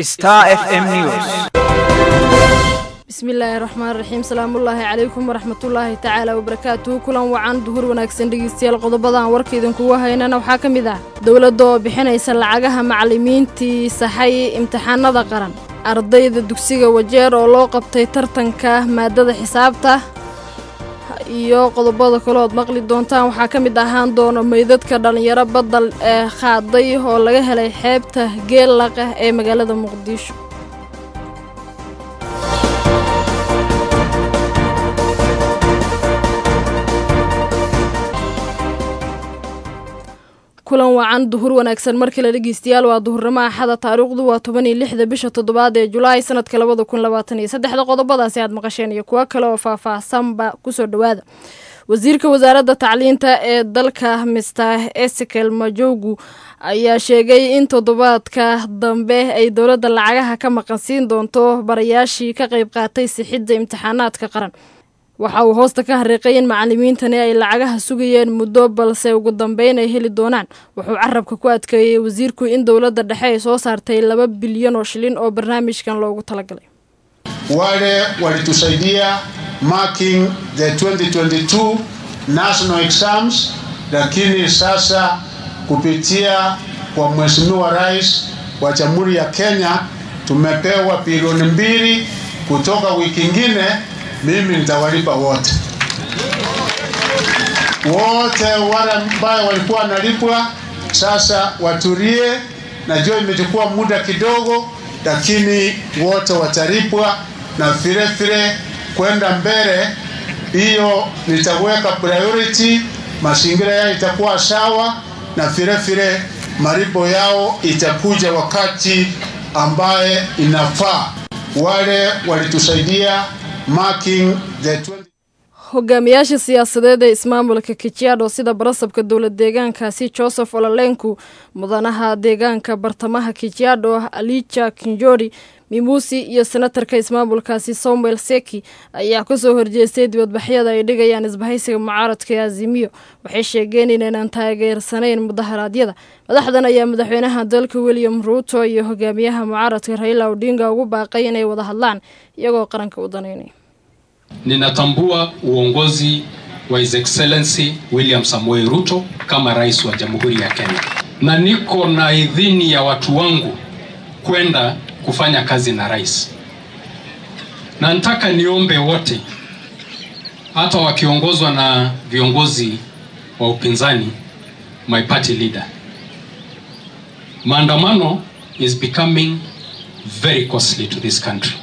Star FM News. bismillaahi raxmaan raxiim salaamullaahi calaykum waraxmatullaahi tacaala wabarakaatuhu kulan wacan duhur wanaagsan dhegeystayaal qodobadan warka idinkugu haynana waxaa ka mid ah dowladda oo bixinaysa lacagaha macallimiintii saxay imtixaanada qaran ardayda dugsiga wajeer oo loo qabtay tartanka maadada xisaabta iyo qodobada kaleood maqli doontaan waxaa ka mid ahaan doona meydadka dhallinyaro badal ee qaaday oo laga helay xeebta geellaqah ee magaalada muqdisho kulan wacan duhur wanaagsan markale dhegeystayaal waa duhurnimo axada taariikhdu waa toban iyo lixda bisha toddobaad ee julaay sanadka labada kun labaatan iyo saddexda qodobadaasi aad maqasheen iyo kuwo kale oo faah-faahsanba kusoo dhowaada wasiirka wasaaradda tacliinta ee dalka mister esekel majowgu ayaa sheegay in toddobaadka dambe ay dowladda lacagaha ka maqansiin doonto barayaashii ka qayb qaatay sixidda imtixaanaadka qaran waxa uu hoosta ka hariiqay in macallimiintani ay lacagaha sugayeen muddo balse ugu dambeyn ay heli doonaan wuxuu carabka ku adkeeyey wasiirku in dowladda dhexe ay soo saartay laba bilyan oo shilin oo barnaamijkan loogu talagalay wale walitusaidia marking the 2022 national exams, lakini sasa kupitia kwa Mheshimiwa Rais wa Jamhuri ya Kenya tumepewa bilioni mbili kutoka wiki ingine mimi nitawalipa wote wote wale ambao walikuwa wanalipwa sasa watulie. Najua imechukua muda kidogo, lakini wote watalipwa, na vile vile kwenda mbele, hiyo nitaweka priority, mazingira yao itakuwa sawa, na vile vile malipo yao itakuja wakati ambaye inafaa. Wale walitusaidia marking the 20 hogaamiyaasha siyaasadeed ee ismaamulka kajiado sida barasabka dowlad deegaankaasi joseph ololenku mudanaha deegaanka bartamaha kajiado alija kinjori mimuusi iyo senatarka ismaamulkaasi samuel seki ayaa kasoo horjeestay dibadbaxyada ay dhigayaan isbahaysiga mucaaradka ee azimiyo waxay sheegeen inaynan taageersanayn mudaharaadyada madaxdan ayaa madaxweynaha dalka william ruuto iyo hogaamiyaha mucaaradka raila odinga ugu baaqay inay wada hadlaan iyagoo qaranka u danaynay Ninatambua uongozi wa His Excellency William Samoei Ruto kama rais wa Jamhuri ya Kenya, na niko na idhini ya watu wangu kwenda kufanya kazi na rais, na nataka niombe wote, hata wakiongozwa na viongozi wa upinzani, my party leader, maandamano is becoming very costly to this country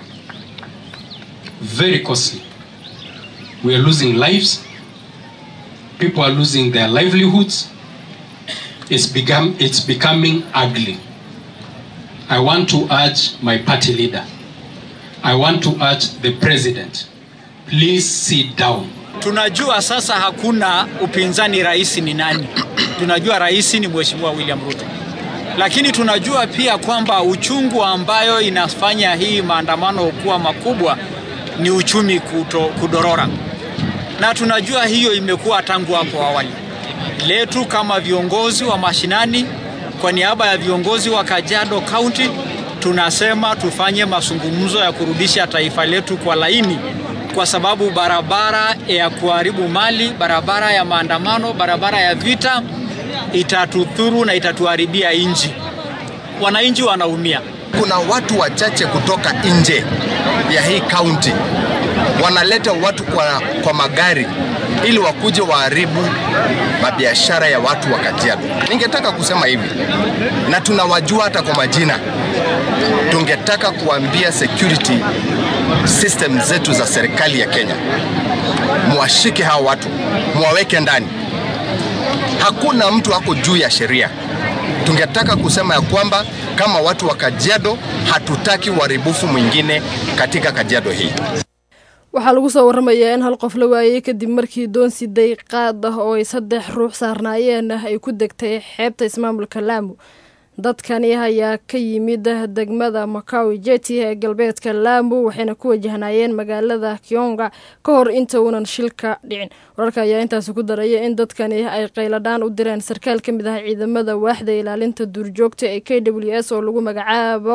very costly. We are losing lives. People are losing their livelihoods. It's become it's becoming ugly. I want to urge my party leader. I want to urge the president. Please sit down. Tunajua sasa hakuna upinzani, rais ni nani? Tunajua rais ni Mheshimiwa William Ruto, lakini tunajua pia kwamba uchungu ambayo inafanya hii maandamano kuwa makubwa ni uchumi kuto, kudorora, na tunajua hiyo imekuwa tangu hapo awali. Letu kama viongozi wa mashinani, kwa niaba ya viongozi wa Kajiado County, tunasema tufanye mazungumzo ya kurudisha taifa letu kwa laini, kwa sababu barabara ya kuharibu mali, barabara ya maandamano, barabara ya vita itatudhuru na itatuharibia nchi. Wananchi wanaumia. Kuna watu wachache kutoka nje ya hii kaunti wanaleta watu kwa, kwa magari ili wakuje waharibu mabiashara ya watu wa Kajiado. Ningetaka kusema hivi, na tunawajua hata kwa majina. Tungetaka kuambia security system zetu za serikali ya Kenya, mwashike hao watu, mwaweke ndani. Hakuna mtu ako juu ya sheria. Tungetaka kusema ya kwamba kama watu wa Kajiado hatutaki uharibifu mwingine katika Kajiado hii. waxaa lagu soo waramayaa in hal qof la waayey kadib markii doon siday qaad ah oo ay saddex ruux saarnaayeen ay ku degtay xeebta ismaamulka laamu dadkani ayaa ka yimid degmada makawi jeti ee galbeedka laamu waxayna ku wajahnaayeen magaalada kionga ka hor inta uunan shilka dhicin wararka ayaa intaasi ku daraya in dadkani ay qayladhaan u direen sarkaal ka mid ah ciidamada waaxda ilaalinta duurjoogta ee k w s oo lagu magacaabo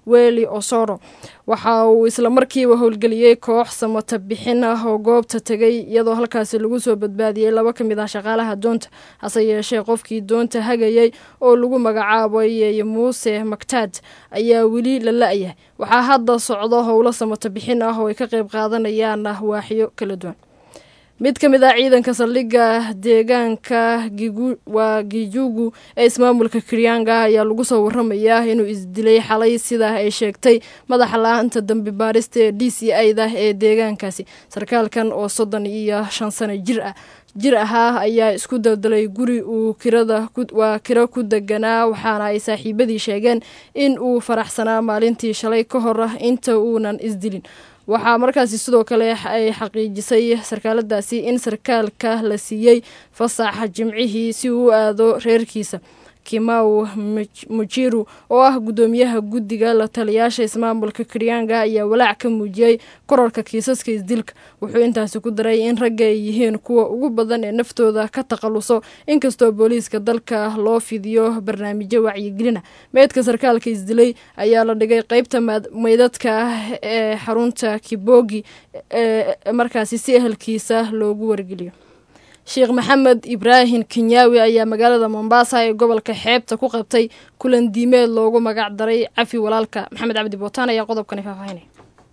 weli osoro waxa uu islamarkiiba howlgeliyey koox samata bixin ah oo goobta tegay iyadoo halkaasi lagu soo badbaadiyey laba ka mid ah shaqaalaha doonta hase yeeshee qofkii doonta hagayay oo lagu magacaabay muuse maktaad ayaa weli la la-yahay waxaa hadda socdo howlo samata bixin ah oo ay ka qayb qaadanayaan waaxyo kala duwan mid ka mid ah ciidanka saldhigga deegaanka waa gijugu ee ismaamulka kiryanga ayaa lagu soo waramayaa inuu isdilay xalay sidaa ay sheegtay madaxa la-aanta dambi baarista ee d c i da ee deegaankaasi sarkaalkan oo soddon iyo shan sano jir ah jir ahaa ayaa isku daldalay guri uu kirada waa kiro ku deganaa waxaana ay saaxiibadii sheegeen in uu faraxsanaa maalintii shalay ka hor ah inta uunan isdilin waxaa markaasi sidoo kale ay xaqiijisay sarkaaladaasi in sarkaalka la siiyey fasaxa jimcihii si uu u aado reerkiisa kimau mujiru oo ah guddoomiyaha guddiga la taliyaasha ismaamulka kiryanga ayaa walaac ka muujiyey korarka kiisaska isdilka wuxuu intaasi ku daray in ragga ay yihiin kuwa ugu badan ee naftooda ka takhaluso inkastoo booliiska dalka loo fidiyo barnaamijyo wacyigelina meydka sarkaalka isdilay ayaa la dhigay qeybta meydadka ah ee xarunta kibogi ee markaasi si ehelkiisa loogu wargeliyo sheekh maxamed ibraahim kenyaawi ayaa magaalada mombasa ee gobolka xeebta ku qabtay kulan diimeed loogu magac daray cafi walaalka maxamed cabdi bootaan ayaa qodobkani faahfaahinaya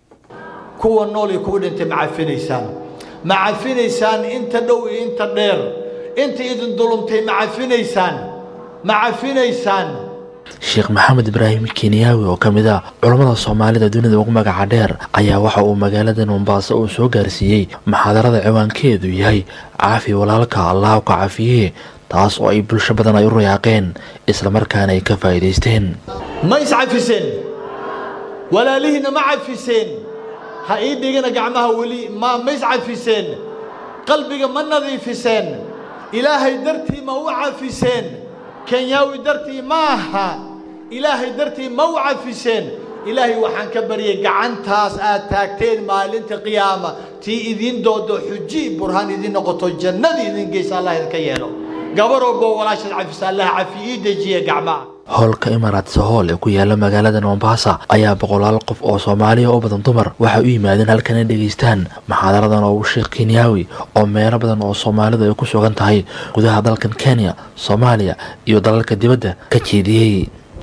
kuwa nool iyo kuwa dhintay ma cafinaysaan ma cafinaysaan inta dhow iyo inta dheer inta idin dulumtay ma cafinaysaan ma cafinaysaan sheekh maxamed ibraahim kenyaawi oo ka mid ah culammada soomaalida dunida ugu magaca dheer ayaa waxa uu magaalada mombaaso uu soo gaarsiiyey maxaadarada ciwaankeedu yahay caafi walaalka allaha ka cafiyee taas oo ay bulsho badan ay u rayaaqeen islamarkaana ay ka faa'iidaysteen ma iscafiseen walaalihiinna ma cafiseen ha ii dhigina gacmaha weli ma ma iscafiseen qalbiga ma nadiifiseen ilaahay dartii ma u cafiseen kenyaawi dartii ma aha ilaahay dartii ma u cafiseen ilaahay waxaan ka baryay gacantaas aad taagteen maalinta qiyaama tii idiin doodo xuji burhaan idiin noqoto jannadii idin geysa allah idinka yeelo gabaroobo walaashaad cafisa allah cafi ii dejiye gacmaha howlka imaaraats hool ee ku yaala magaalada mombasa ayaa boqolaal qof oo soomaaliya oo badan dumar waxay u yimaadeen halkan ay dhegaystaan maxaadaradan oo uu sheekh kenyaawi oo meelo badan oo soomaalidu ay ku sugan tahay gudaha dalkan kenya soomaaliya iyo dalalka dibadda ka jeediyey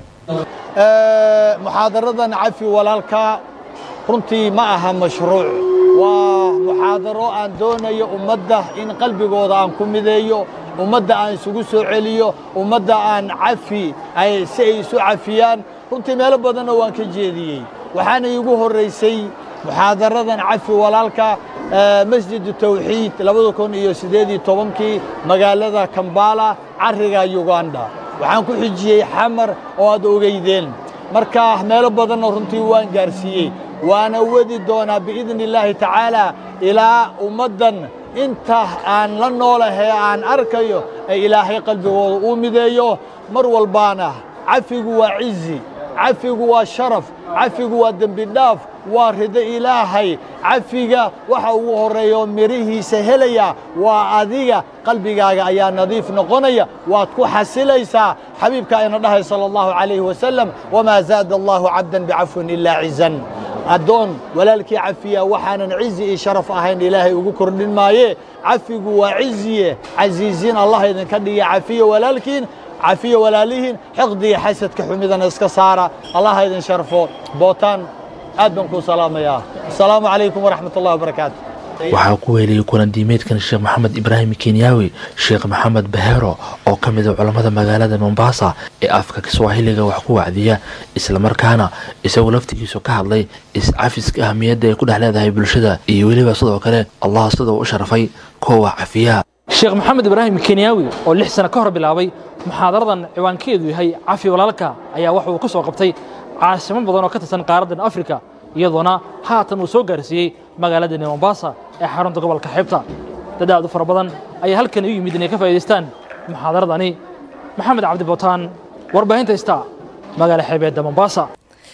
muxaadaradan cafi walaalka runtii ma aha mashruuc waa muxaadaro aan doonayo ummadda in qalbigooda aan ku mideeyo ummadda aan isugu soo celiyo ummadda aan cafi si ay isu cafiyaan runtii meelo badanna waan ka jeediyey waxaana iigu horraysay muxaadaradan cafi walaalka masjidu tawxiid labada kun iyo siddeed iyo tobankii magaalada kambala carriga yuganda waxaan ku xijiyey xamar oo aad ogeydeen marka meelo badanna runtii waan gaarsiiyey waana wadi doonaa biidni illaahi tacaala ilaa ummaddan inta aan la noolahee aan arkayo ee ilaahay qalbigooda uu mideeyo mar walbaana cafigu waa cizi cafigu waa sharaf cafigu waa dembi dhaaf waa rido ilaahay cafiga waxa ugu horreeyo mirihiisa helaya waa adiga qalbigaaga ayaa nadiif noqonaya waad ku xasilaysaa xabiibka ayna dhahay sala allahu calayhi wasalam wamaa zaada allahu cabdan bicafwin ilaa cizan addoon walaalkii cafiya waxaanan cizi iyo sharaf ahayn ilaahay ugu kordhin maaye cafigu waa ciziye casiisiin allah idinka dhiga cafiya walaalkiin cafiya walaalihiin xiqdiga xasadka xumidana iska saara allah idin sharfo bootaan aad baan kuu salaamayaa asalaamu calaykum waraxmat ullahi wabarakaatu waxaa ku weeliyey kulan diimeedkan sheekh maxamed ibraahim kenyaawi sheekh maxamed bahero oo ka mid a culammada magaalada mombasa ee afka kiswahiliga wax ku wacdiya islamarkaana isagoo laftigiisu ka hadlay is-cafiska ahmiyadda ay ku dhex leedahay bulshada iyo weliba sidoo kale allah siduu u sharfay kuwa cafiya sheekh maxamed ibraahim kenyaawi oo lix sano ka hor bilaabay muxaadaradan ciwaankeedu yahay cafi walaalka ayaa waxa uu ka soo qabtay caasimo badan oo ka tirsan qaaraddan afrika iyadoona haatan uu soo gaarsiiyey magaaladani mombasa ee xarunta gobolka xeebta dad aad u fara badan ayaa halkan u yimid inay ka faa'idaystaan muxaadaradani maxamed cabdi bootaan warbaahinta ista magaala xeebeedda mombasa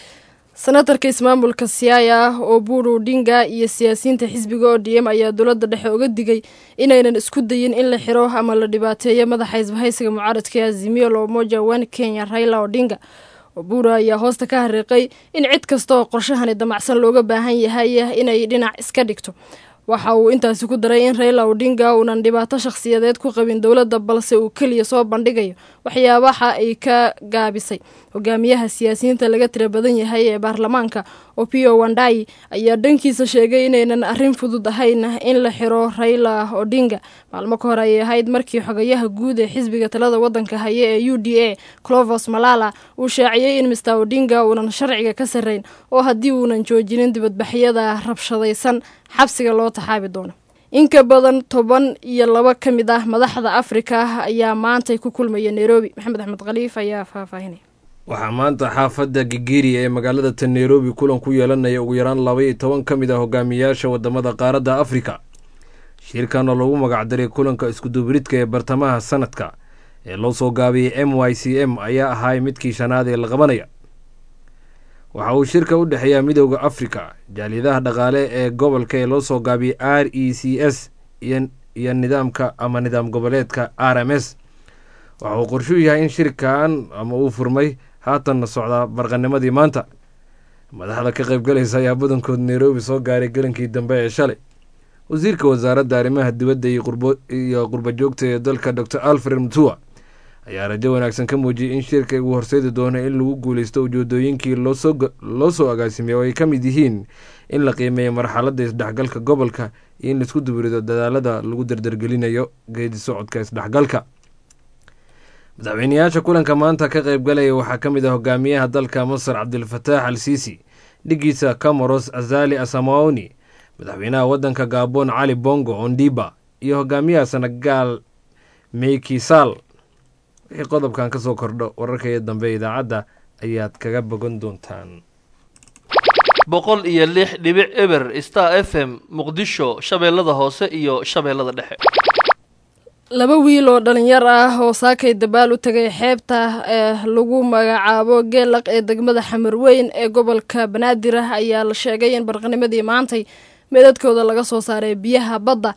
senatarka ismaamulka siyaaya oo buuru dhinga iyo siyaasiyiinta xisbiga o d m ayaa dowladda dhexe uga digay inaynan isku dayin in la xiro ama la dhibaateeyo madaxa isbahaysiga mucaaradka ee azimiyo la umoja wan kenya raila odhinga obura ayaa hoosta ka hariiqay in cid kasta oo qorshahani damacsan looga baahan yahay inay dhinac iska dhigto waxa uu intaasi ku daray in raila odinga uunan dhibaato shakhsiyadeed ku qabin dowladda balse uu keliya soo bandhigayo waxyaabaha ay ka gaabisay hogaamiyaha siyaasiyiinta laga tira badan yahay ee baarlamaanka opio wandai ayaa dhankiisa sheegay inaynan arrin fudud ahayn in la xiro raila odinga maalmo ka hor ayay ahayd markii xogayaha guud ee xisbiga talada waddanka haya ee u d a clovos malala uu shaaciyey in mister odinga uunan sharciga ka sarrayn oo haddii uunan joojinin dibadbaxyada rabshadaysan xabsiga loo taxaabi doono in ka badan toban iyo laba ka mid ah madaxda afrika ayaa maantay ku kulmaya nairobi maxamed axmed khaliif ayaa faahfaahinaya waxaa maanta xaafadda gigiriya ee magaalada ta nairobi kulan ku yeelanaya ugu yaraan laba iyo toban ka mid ah hogaamiyayaasha wadamada qaaradda afrika shirkan oo lagu magacdaray kulanka iskuduubridka ee bartamaha sanadka ee loo soo gaabiyey m y c m ayaa ahaay midkii shanaad ee la qabanaya waxa uu shirka u dhexeeyaa midooda afrika jaaliyadaha dhaqaale ee gobolka ee loo soo gaabiyey r e c s iyo nidaamka ama nidaam goboleedka r m s waxa uu qorshuu yahay in shirkan ama uu furmay haatanna socdaa barqanimadii maanta madaxda ka qaybgalaysa ayaa badankood nairobi soo gaaray gelinkii dambe ee shalay wasiirka wasaaradda arrimaha dibadda iyo qurba joogta ee dalka dor alfred mutua ayaa rajo wanaagsan ka muujiyey in shirka uu horseedi doono in lagu guuleysto ujeedooyinkii loo soo agaasimay oo ay ka mid yihiin in la qiimeeyo marxaladda isdhexgalka gobolka iyo in laisku dubirido dadaalada lagu dardargelinayo geedi socodka isdhexgalka madaxweyneyaasha kulanka maanta ka qaybgalaya waxaa ka mid ah hogaamiyaha dalka masar cabdilfataax al siisi dhigiisa camoros azali asamaoni madaxweynaha waddanka gaabon cali bongo ondiba iyo hogaamiyaha senegaal meykisal wixii qodobkan ka soo kordho wararkaiyo dambe idaacadda ayaad kaga bogan doontaan boqol iyo lix dhibic eber star f m muqdisho shabeellada hoose iyo shabeellada dhexe laba wiil oo dhalinyar ah oo saakay dabaal u tagay xeebta ee lagu magacaabo geelaq ee degmada xamarweyn ee gobolka banaadir ah ayaa la sheegay in barqanimadii maantay meedadkooda laga soo saaray biyaha badda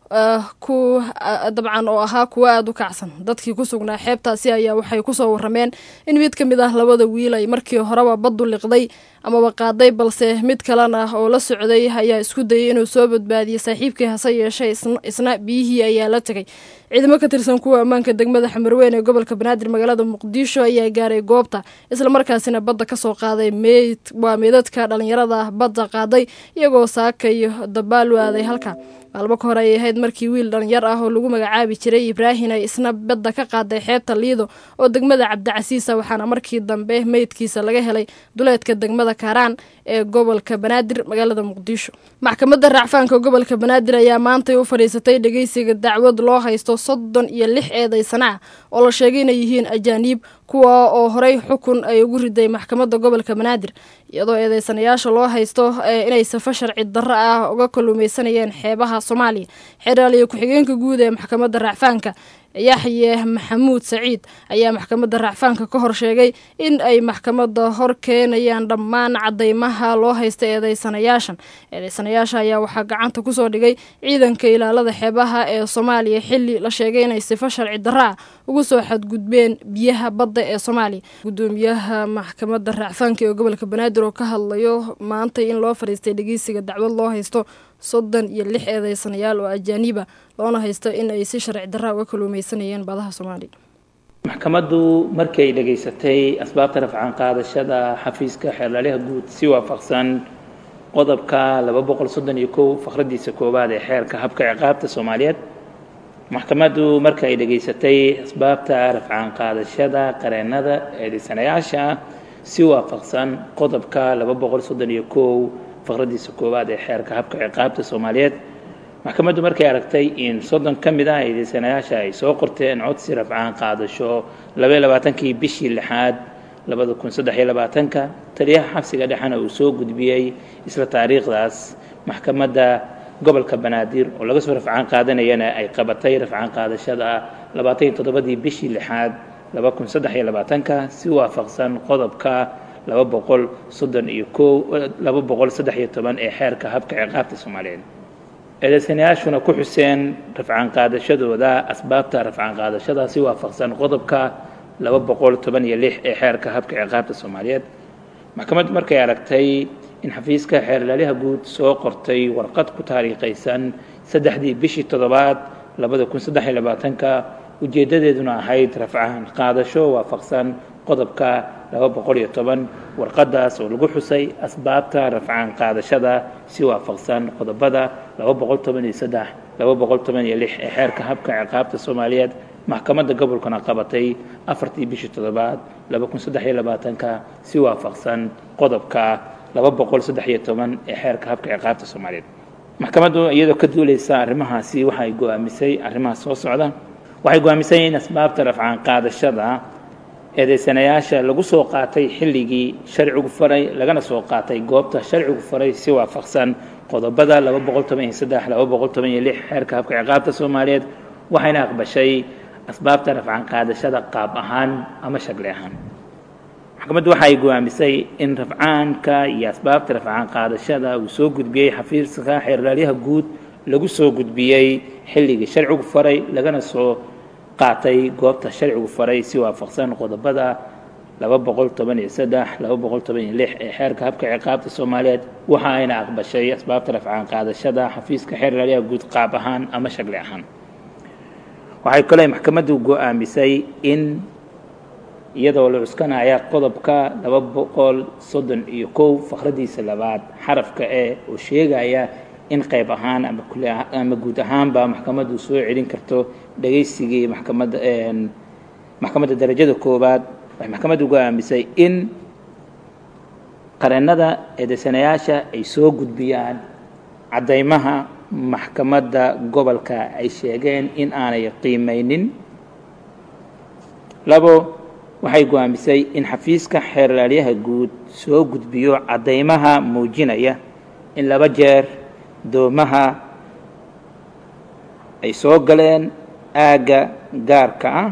ku dabcan oo ahaa kuwa aada u kacsan dadkii ku sugnaa xeebtaasi ayaa waxay kusoo warameen in mid ka mid ah labada wiil ay markii horeba baddu liqday amaba qaaday balse mid kalena oo la socday ayaa isku dayay inuu soo badbaadiyey saaxiibkii hase yeeshee isna biyihii ayaa la tegay ciidamo ka tirsan kuwa ammaanka degmada xamarweyn ee gobolka banaadir magaalada muqdisho ayaa gaaray goobta islamarkaasina badda kasoo qaaday meyd waa meydadka dhalinyarada badda qaaday iyagoo saakay dabaal waaday halka maalmo ka hor ayay ahayd markii wiil dhalinyar ah oo lagu magacaabi jiray ibraahin ay isna badda ka qaaday xeebta liido oo degmada cabdicasiisa waxaana markii dambe meydkiisa laga helay duleedka degmada kaaraan ee gobolka banaadir magaalada muqdisho maxkamadda raacfaanka gobolka banaadir ayaa maantay u fadhiisatay dhegeysiga dacwad loo haysto soddon iyo lix eedaysana ah oo la sheegay inay yihiin ajaaniib kuwa oo horey xukun ay ugu riday maxkamadda gobolka banaadir iyadoo eedeysanayaasha loo haysto inay safo sharci darro ah uga kalluumeysanayeen xeebaha soomaaliya xeraaliyo ku-xigeenka guud ee maxkamadda raacfaanka yaxye maxamuud saciid ayaa maxkamadda raacfaanka ka hor sheegay in ay maxkamadda hor keenayaan dhammaan cadeymaha loo haysta eedeysanayaashan eedeysanayaasha ayaa waxaa gacanta kusoo dhigay ciidanka ilaalada xeebaha ee soomaaliya xili la sheegay inay sifo sharci darro ah ugu soo xadgudbeen biyaha badda ee soomaaliya gudoomiyaha maxkamadda raacfaanka ee gobolka banaadir oo ka hadlayo maanta in loo fadhiistay dhegeysiga dacwad loo haysto soddon iyo lix eedeysanayaal oo ajaaniba loona haysto in ay si sharci darra uga kaluumeysanayeen badaha soomaaliya maxkamaddu markii ay dhegaysatay asbaabta rafcaan qaadashada xafiiska xeerlaaliha guud si waafaqsan qodobka laba boqol soddon iyo kow faqradiisa koowaad ee xeerka habka ciqaabta soomaaliyeed maxkamaddu marka ay dhegaysatay asbaabta rafcaan qaadashada qareennada eedeysanayaasha si waafaqsan qodobka laba boqol soddon iyo kow faqradiisa koowaad ee xeerka habka ciqaabta soomaaliyeed maxkamaddu markay aragtay in soddon ka mid ah eedeysanayaasha ay soo qorteen codsi rafcaan qaadasho labaiyo labaatankii bishii lixaad labada kun saddex iyo labaatanka taliyaha xabsiga dhexena uu soo gudbiyey isla taariikhdaas maxkamadda gobolka banaadir oo laga soo rafcaan qaadanayana ay qabatay rafcaan qaadashada labaatan iyo toddobadii bishii lixaad laba kun saddex iyo labaatanka si waafaqsan qodobka laba boqol soddon iyo kow laba boqol saddex iyo toban ee xeerka habka ciqaabta soomaaliyeed eedeysanayaashuna ku xuseen rafcaan qaadashadooda asbaabta rafcaan qaadashada si waafaqsan qodobka laba boqol toban iyo lix ee xeerka habka ciqaabta soomaaliyeed maxkamaddu markay aragtay in xafiiska xeerlaaliha guud soo qortay warqad ku taariikhaysan saddexdii bishii toddobaad labada kun saddex iyo labaatanka ujeeddadeeduna ahayd rafcaan qaadasho waafaqsan qodobka laba boqol iyo toban warqaddaas oo lagu xusay asbaabta rafcaan qaadashada si waafaqsan qodobada laba boqol toban iyo saddex laba boqol toban iyo lix ee xeerka habka ciqaabta soomaaliyeed maxkamadda gobolkana qabatay afartii bishii toddobaad laba kun saddex iyo labaatanka si waafaqsan qodobka laba boqol saddex iyo toban ee xeerka habka ciqaabta soomaaliyeed maxkamaddu iyadoo ka duuleysa arrimahaasi waxay go-aamisay arrimahaas soo socda waxay go-aamisay in asbaabta rafcaan qaadashada eedeysanayaasha lagu soo qaatay xilligii sharcigu faray lagana soo qaatay goobta sharcigu faray si waafaqsan qodobada laba boqol toban iyo saddex laba boqol toban iyo lix xeerka habka ciqaabta soomaaliyeed waxayna aqbashay asbaabta rafcaan qaadashada qaab ahaan ama shakli ahaan maxkamaddu waxay go-aamisay in rafcaanka iyo asbaabta rafcaan qaadashada uu soo gudbiyey xafiiska xeerlaalyaha guud lagu soo gudbiyey xilligii sharcigu faray lagana soo qaatay goobta sharcigu faray si waafaqsan qodobada laba boqol toban iyo saddex laba boqol toban iyo lix ee xeerka habka ciqaabta soomaaliyeed waxa ayna aqbashay asbaabta rafcaan qaadashada xafiiska xeerlaalyaha guud qaab ahaan ama shakli ahaan waxay kale maxkamaddu go-aamisay in iyadoo la cuskanaya qodobka laba boqol soddon iyo kow fakhradiisa labaad xarafka e oo sheegaya in qayb ahaan ama kul ama guud ahaanba maxkamaddu soo celin karto dhegaysigii maxkamadda maxkamadda darajada koowaad waxay maxkamaddu go-aamisay in qareennada eedeysanayaasha ay soo gudbiyaan caddaymaha maxkamadda gobolka ay sheegeen in aanay qiimaynin labo waxay go-aamisay in xafiiska xeerlaalyaha guud soo gudbiyo caddaymaha muujinaya in laba jeer doomaha ay soo galeen aagga gaarka ah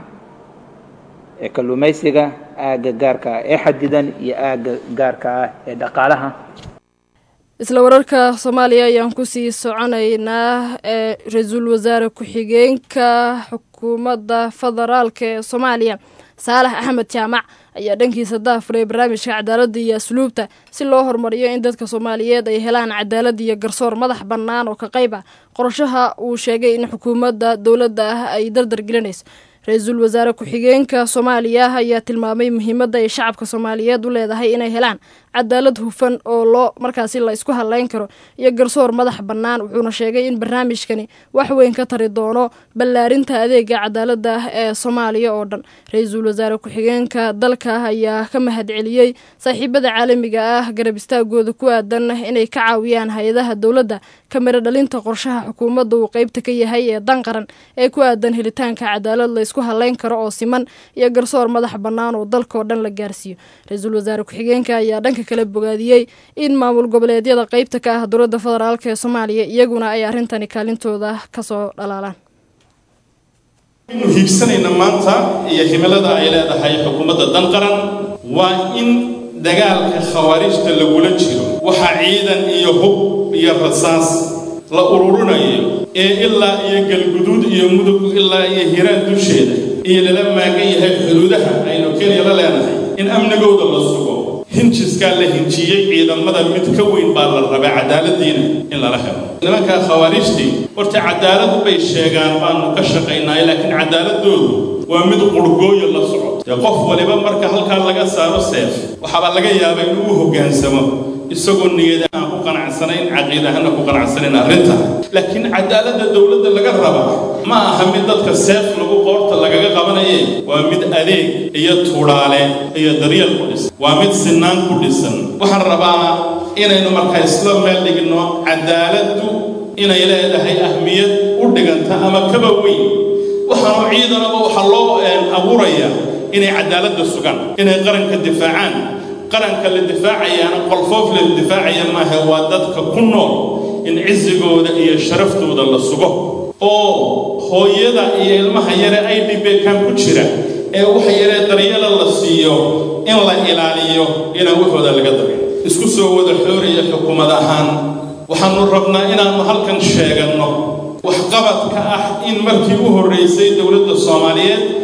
ee kalluumaysiga aagga gaarka ah ee xadidan iyo aagga gaarka ah ee dhaqaalaha isla wararka soomaaliya ayaan kusii soconaynaa ee ra-iisul wasaare ku-xigeenka xukuumadda federaalk ee soomaaliya saalax axmed jaamac ayaa dhankiisa daafuray barnaamijka cadaaladda iyo asluubta si loo horumariyo in dadka soomaaliyeed ay helaan cadaalad iyo garsoor madax bannaan oo ka qayb ah qorshaha uu sheegay in xukuumadda dowladda ah ay dardar gelinayso ra-iisul wasaare ku-xigeenka soomaaliya ayaa tilmaamay muhiimadda ay shacabka soomaaliyeed u leedahay inay helaan cadaalad hufan oo loo markaasi la isku hadleyn karo iyo garsoor madax bannaan wuxuuna sheegay in barnaamijkani wax weyn ka tari doono ballaarinta adeega cadaaladda ah ee soomaaliya oo dhan ra-iisul wasaare ku-xigeenka dalka ayaa ka mahadceliyey saaxiibada caalamiga ah garab istaagooda ku aadan inay ka caawiyaan hay-adaha dowladda ka miro dhalinta qorshaha xukuumadda uu qeybta ka yahay ee dan qaran ee ku aadan helitaanka cadaalad la isku hadleyn karo oo siman iyo garsoor madax bannaan oo dalkaoo dhan la gaarsiiyo ra-iisul wasaare ku-xigeenka ayaa dhanka kale bogaadiyey in maamul goboleedyada qeybta ka ah dowladda federaalk ee soomaaliya iyaguna ay arrintani kaalintooda kasoo dhalaalaan aynu hiigsanayna maanta iyo himilada ay leedahay xukuumadda dan qaran waa in dagaalka khawaarijta lagula jiro waxaa ciidan iyo hub iyo rasaas la ururinayo ee ilaa iyo galguduud iyo mudug ilaa iyo hiraan dusheeda iyo lala maagan yahay xuduudaha aynu kenya la leenahay in amnigooda la sugo hinjiskaa la hinjiyey ciidamada mid ka weyn baa la rabaa cadaaladiina in lala helo nimankaa khawaarijtii horta cadaaladu bay sheegaan baanu ka shaqaynaay laakiin cadaaladoodu waa mid qurgooyo la socoto dee qof waliba marka halkaa laga saaro seef waxaabaa laga yaabaa inuu u hoggaansamo isagoo niyada aan ku qanacsanayn caqiidahana ku qanacsanayn arrinta laakiin cadaaladda dowladda laga raba ma aha mid dadka seef lagu qoorta lagaga qabanaye waa mid adeeg iyo tuudhaale iyo daryeel ku dhisan waa mid sinaan ku dhisan waxaan rabaa inaynu markaa isla meel dhigno cadaaladdu inay leedahay ahmiyad u dhiganta ama kaba weyn waxaanu ciidanaba waxaa loo abuurayaa inay cadaaladda sugaan inay qaranka difaacaan qaranka la difaacayaana qolfoof la difaacaya maaha waa dadka ku nool in cisigooda iyo sharaftooda la sugo oo hooyada iyo ilmaha yare ay dhibeekaan ku jira ee waxa yaree daryeela la siiyo in la ilaaliyo inaan waxooda laga darin isku soo wada xooraya xukuumad ahaan waxaannu rabnaa inaannu halkan sheeganno waxqabadka ah in markii u horraysay dowladda soomaaliyeed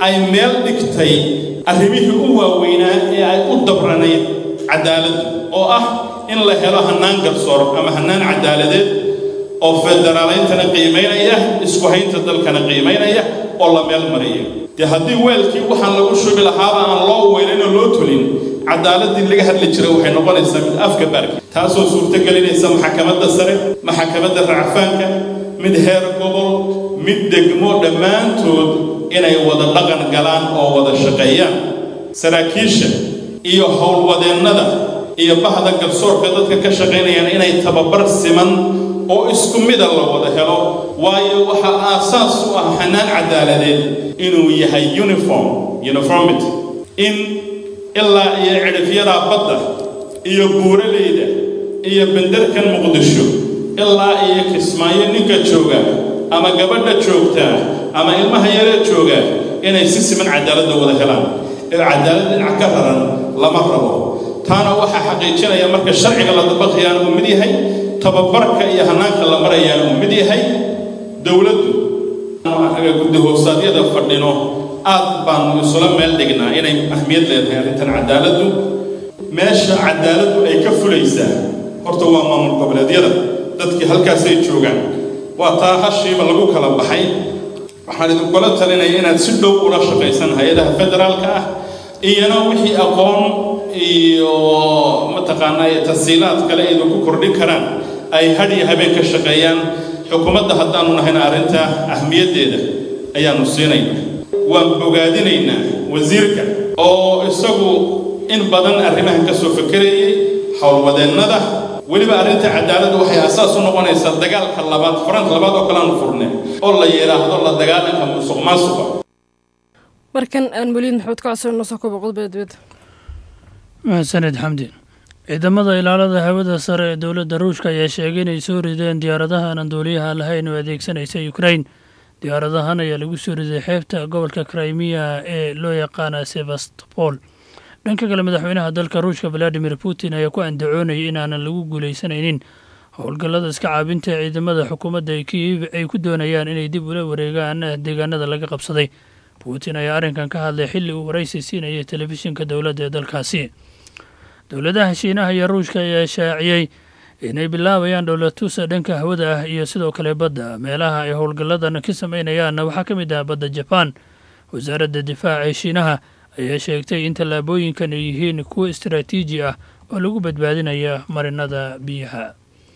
ay meel dhigtay arrimihii u waaweynaa ee ay u dabranayd cadaaladdu oo ah in la helo hannaan garsoor ama hannaan cadaaladeed oo federaaleyntana qiimaynaya isku haynta dalkana qiimaynaya oo la meel maraya dee haddii weelkii waxaan lagu shubi lahaaba aan loo weynaynoo loo tulin cadaaladii laga hadli jiray waxay noqonaysaa mid afka baarki taasoo suurtogelinaysa maxakamadda sare maxakamadda racfaanka mid heer gobol mid degmo dhammaantood inay wada dhaqan galaan oo wada shaqeeyaan saraakiisha iyo howlwadeennada iyo bahda garsoorka dadka ka shaqaynayaan inay tababar siman oo isku mida la wada helo waayo waxaa aasaas u ah xanaan cadaaladeed inuu yahay uniform uniformity in ilaa iyo cidhifyadaa badda iyo buuraleyda iyo benderkan muqdisho ilaa iyo kismaayo ninka jooga ama gabadha joogtaa ama ilmaha yaree jooga inay si siman cadaaladda wada helaan ee cadaalad dhinac ka raran lama rabo taana waxaa xaqiijinaya marka sharciga la dabaqayaana uu mid yahay tababarka iyo hannaanka la marayaana uu mid yahay dowladdu guddi hoosaadyada fadhino aad baanu isula meel dhignaa inay ahmiyad leedahay arrintan cadaaladdu meesha cadaaladdu ay ka fulaysaa horta waa maamul goboleedyada dadkii halkaasay joogaan waa taa hashiiba lagu kala baxay waxaan idinkula talinaya inaad si dhow ula shaqaysan hay-adaha federaalka ah iyana wixii aqoon iyo mataqaanaa iyo tasiilaad kale idinku kordhin karaan ay had iyo habeen ka shaqeeyaan xukuumadda haddaanu nahayna arrinta ahmiyaddeeda ayaanu siinaynaa waan bogaadinaynaa wasiirka oo isagu in badan arrimahan ka soo fekerayay howlwadeennada weliba arrinta cadaaladda waxay asaas u noqonaysaa dagaalka labaad faranta labaad oo kale aanu furne oo la yidhaahdo la dagaalanka musuq maasuqa markan aan weliid maxamed ka codsanno soo kobo qodobada dibadda mahadsaned xamdi ciidamada ilaalada hawada sare ee dowladda ruushka ayaa sheegay inay soo rideen diyaaradaha aan duuliyaha lahayn oo adeegsanaysa ukrain diyaaradahan ayaa lagu soo riday xeebta gobolka crimea ee loo yaqaana sevastopol dhanka kale madaxweynaha dalka ruushka valadimir putin ayaa ku andacoonayay inaanan lagu guulaysanaynin howlgallada iska caabinta ee ciidamada xukuumadda kiyev ay ku doonayaan inay dib ula wareegaan deegaanada laga qabsaday putin ayaa arrinkan ka hadlay xilli uu waraysi siinayay telefishinka dowladda ee dalkaasi dowladaha shiinaha iyo ruushka ayaa shaaciyey inay bilaabayaan dhowlatusa dhanka hawada ah iyo sidoo kale badda meelaha ay howlgalladan ka sameynayaanna waxaa ka mid ah badda jabaan wasaaradda difaaca ee shiinaha ayaa sheegtay in tallaabooyinkan ay yihiin kuwo istaraatiiji ah oo lagu badbaadinaya marinada biyaha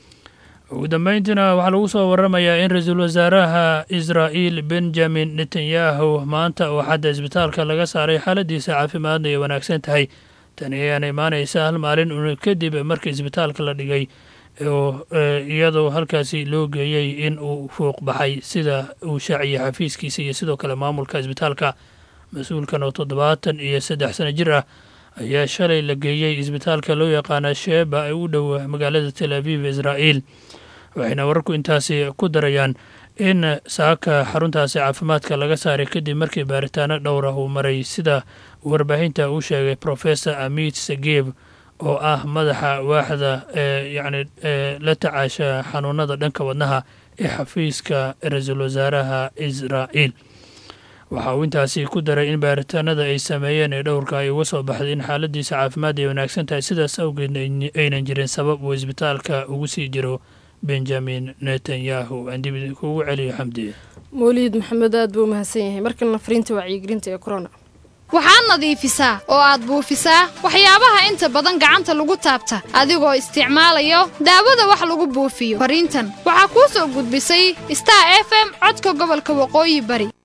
ugu dambeyntiina waxaa lagu soo waramayaa in ra-iisul wasaaraha israa'iil benjamin netanyahu maanta oo xadda isbitaalka laga saaray xaaladiisa caafimaadna ay wanaagsan tahay tani ayaana imaanaysa hal maalin un kadib markii isbitaalka la dhigay oo iyadoo halkaasi loo geeyey in uu fuuq baxay sida uu shaaciyay xafiiskiisa iyo sidoo kale maamulka isbitaalka mas-uulkan oo toddobaatan iyo saddex sano jir ah ayaa shalay la geeyey isbitaalka loo yaqaana sheeba ee u dhow magaalada tel aviv israa'iil waxayna wararku intaasi ku darayaan in saaka xaruntaasi caafimaadka laga saaray kadib markii baaritaano dhowr ah uu maray sida warbaahinta uu sheegay professor amit sageeb oo ah madaxa waaxda ee yacni la tacaasha xanuunada dhanka wadnaha ee xafiiska ra-iisul wasaaraha israa'iil waxa uu intaasi ku daray in baaritaanada ay sameeyeen ee dhowrka ay uga soo baxday in xaaladiisa caafimaad ay wanaagsan tahay sidaas awgeedna aynan jirin sabab uu isbitaalka ugu sii jiro benjamin netanyahu aan dib kugu celiyo xamdi mawliid maxamed aad buu umahadsan yahay markalna fariinta wacyigelinta ee corona waxaad nadiifisaa oo aad buufisaa waxyaabaha inta badan gacanta lagu taabta adigoo isticmaalayo daawada wax lagu buufiyo fariintan waxaa kuu soo gudbisay star f m codka gobolka waqooyi bari